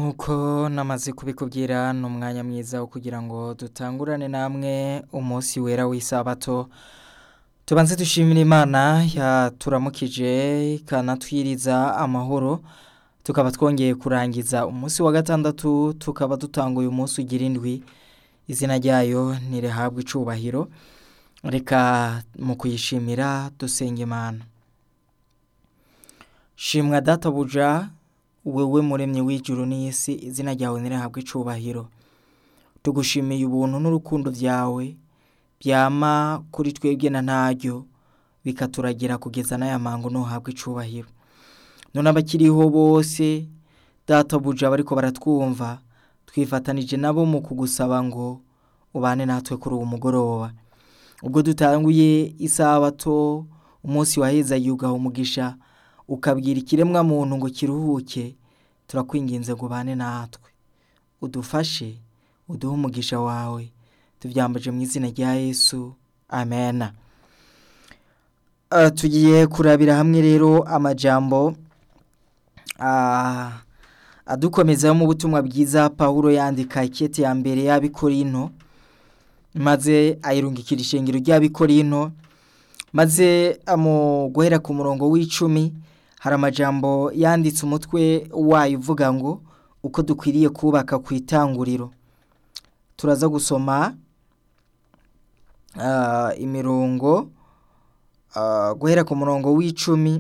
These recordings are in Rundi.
nk'uko namaze kubikubwira ni umwanya mwiza wo kugira ngo dutangurane namwe umunsi wera w'isabato tubanze dushimira imana yaturamukije ikanatwiriza amahoro tukaba twongeye kurangiza umunsi wa gatandatu tukaba dutanguye umunsi ugira indwi izina ryayo ntirihabwe icubahiro reka mu kuyishimira dusenga imana shimwa databuja wewe muremyi w'ijuru n'isi izina ryawe ntirihabwe icubahiro tugushimiye ubuntu n'urukundo byawe byama kuri twebwe na ntaryo bikaturagira kugeza n'aya mango ntuhabwe icubahiro none abakiriho bose databuja bariko baratwumva twifatanije nabo mu kugusaba ngo ubane natwe kuri uwo mugoroba ubwo dutanguye isabato umunsi waheza yugaha umugisha ukabwira ikiremwa muntu ngo kiruhuke turakwinginze ngo ubane natwe udufashe uduhe umugisha wawe tubyambaje mu izina rya yesu amena tugiye kurabira hamwe rero amajambo adukomezaho mu butumwa bwiza paul yandika ikete ya mbere y'abikorino maze ayirungikira ishengero ry'abikorino maze mu guhera ku murongo w'icumi hari amajambo yanditse umutwe wayo uvuga ngo uko dukwiriye kubaka ku itanguriro turaza gusoma imirongo guhera ku murongo w'icumi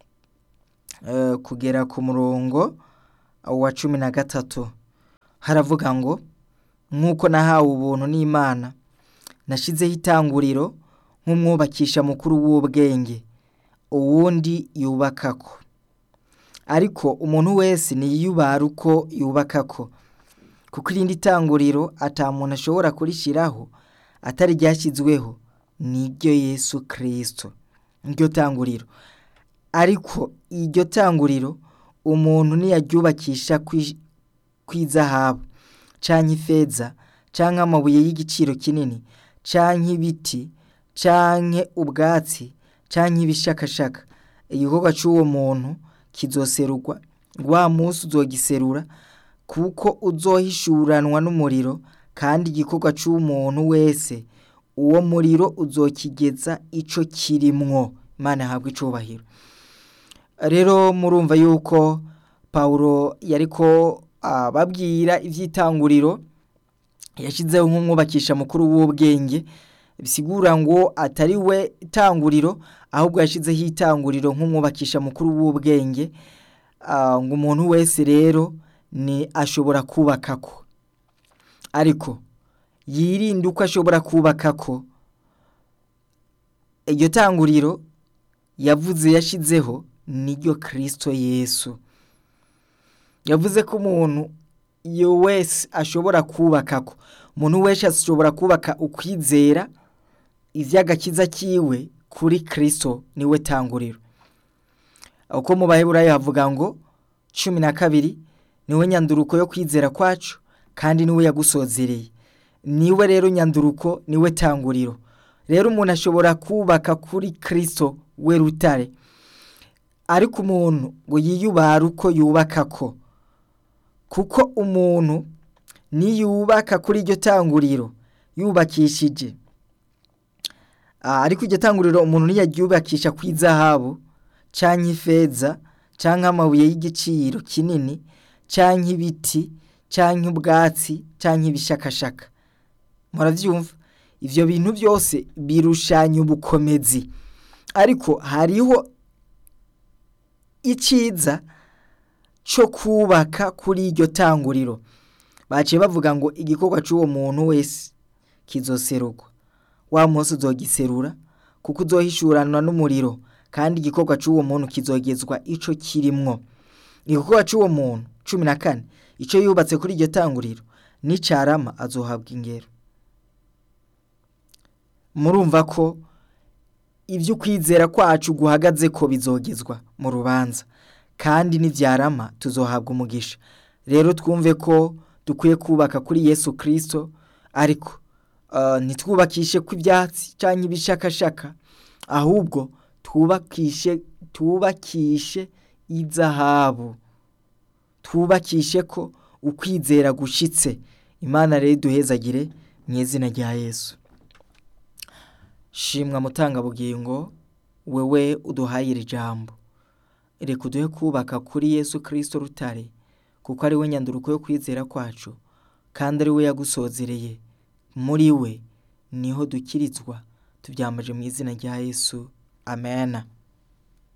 kugera ku murongo wa cumi na gatatu haravuga ngo nk'uko nahawe ubuntu n'imana nashyizeho itanguriro nk'umwubakisha mukuru w'ubwenge uwundi yubakako ariko umuntu wese niyubara uko yubakako kuko irindi tanguriro atamuntu ashobora kurishyiraho atari ryashyizweho niryo yesu kirisito niryo tanguriro ariko iryo tanguriro umuntu niyaryubakisha kw'izahabu cyangwa ifeza cyangwa amabuye y'igiciro kinini cyangwa ibiti cyangwa ubwatsi cyangwa ibishakashaka igikorwa cy'uwo muntu kizoserurwa wa munsi uzogiserura kuko uzohishuranwa n'umuriro kandi igikorwa cy'umuntu wese uwo muriro uzokigeza icyo kirimwo imana ahabwa icubahiro rero murumva yuko paul yari ko babwira iby'itanguriro yashyizeho nk'umwubakisha mukuru w'ubwenge bisigura ngo atari we itanguriro ahubwo yashyizeho itanguriro nk'umwubakisha mukuru w'ubwenge ngo umuntu wese rero ni ashobora kubaka ko ariko yirinde uko ashobora kubaka ko iryo tanguriro yavuze yashyizeho niryo kirisito yesu yavuze ko umuntu iyo wese ashobora kubaka ko umuntu wese ashobora kubaka ukwizera iby'agakiza kiwe kuri kirisito niwe tanguriro uko mu baheburayo havuga ngo cumi na kabiri niwe nyanduruko yo kwizera kwacu kandi niwe yagusozereye niwe rero nyanduruko niwe tanguriro rero umuntu ashobora kubaka kuri kirisito we rutare ariko umuntu ngo yiyubare uko yubaka ko kuko umuntu niyubaka kuri iryo tanguriro yubakishije ariko iryo tanguriro umuntu niyaryubakisha ku izahabu cyangwa ifeza cyangwa amabuye y'igiciro kinini cyangwa ibiti cyangwa ubwatsi cyangwa ibishakashaka murabyumva ibyo bintu byose birushanya ubukomezi ariko hariho icyiza cyo kubaka kuri iryo tanguriro baciye bavuga ngo igikorwa cy'uwo muntu wese kizoserurwa wa munsi uzogiserura kuko uzohishuranwa n'umuriro kandi igikorwa cy'uwo muntu kizogezwa icyo kirimwo igikorwa cy'uwo muntu cumi na kane icyo yubatse kuri iryo tanguriro n'icarama azohabwa ingero murumva ko ibyo ukwizera kwacu guhagaze ko bizogezwa mu rubanza kandi n'ibyarama tuzohabwa umugisha rero twumve ko dukwiye kubaka kuri yesu kirisito ariko ntitwubakishe ku ibyatsi cyangwa ibishakashaka ahubwo twubakishe twubakishe izahabu twubakishe ko ukwizera gushitse imana rero iduhezagire mu izina rya yesu shimwa mutangabugingo wewe uduhaye iri jambo reka uduhe kubaka kuri yesu kirisito rutare kuko ari we nyanduruko yo kwizera kwacu kandi ari we yagusozereye muri we niho dukirizwa tubyambaje mu izina rya yesu amena